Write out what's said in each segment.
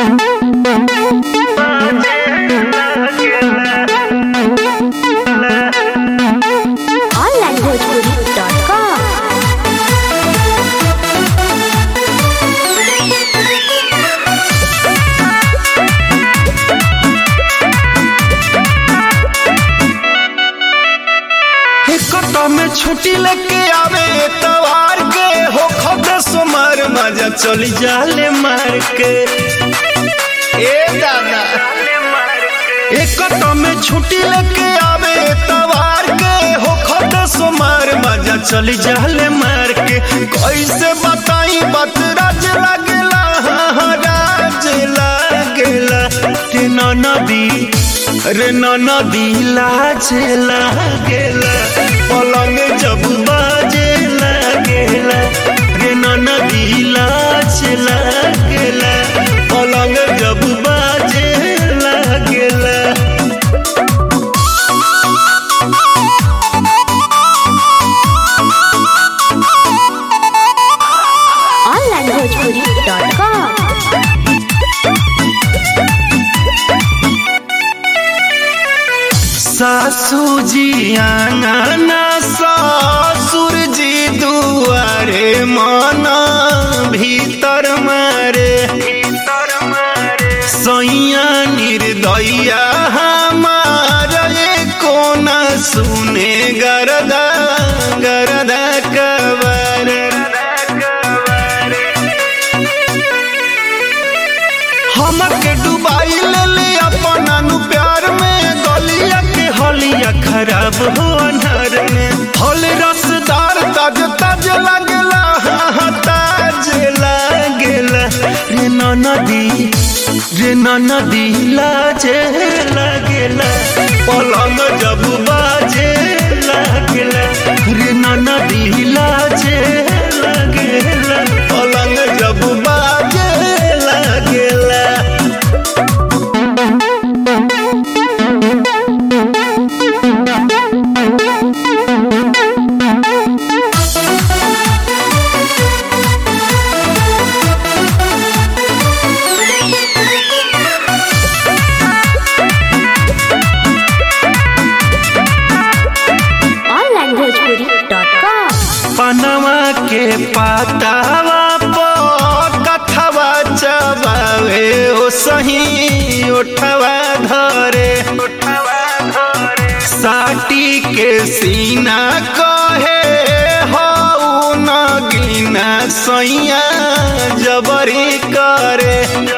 छुट्टी लेके आवे तवार के हो खद सोमर मजा चली जाले मार के ए दादा एक में छुट्टी लेके आवे तवार के हो खद सोमर मजा चली जाले मार के कैसे बताई बात राज लागेला हाँ, राज लागेला रे नदी रे नदी लाज लागेला पलंग जब बाजे लागेला रे नदी लाज लागेला पलंग जब बाजे लागेला onlinebhojpuri.com सासू जी आंगना ससुर जी दुआरे मना भीतर मारे सैया निर्दया हमार कोना सुने गरदा गरदा कबर हमके डुबाई ले ले अपना नु प्यार में गलिया के हलिया खराब हो अनहर में फल रसदार ताज ताज लागेला हाँ, हाँ, ताज लागेला रे नदी रे नदी लाजे लागेला पलंग जब बाजे लागेला रे नदी लाजे लागेला पलंग जब बाजे लागेला onlinebhojpuri.com पनवा के पातावा पर कथवा चबावे ओ सही उठवा धरे साटी के सीना कहे हो न गिना सैया जबरी करे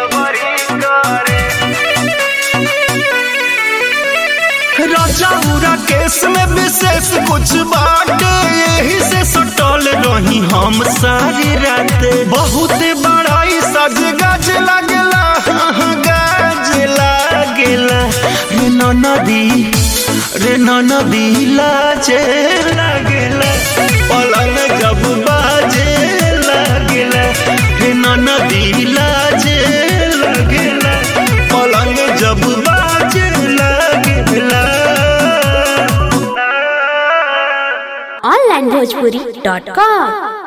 रजौरा केस में विशेष कुछ बाटे यही से सटल रही हम सारी रात बहुत बड़ाई सज गज लगला हाँ, गज लागेला रे नदी रे नदी लाजे लागेला पलंग जब बाजे लागेला रे नदी लाजे लागेला पलंग जब बाजे लागेला onlinebhojpuri.com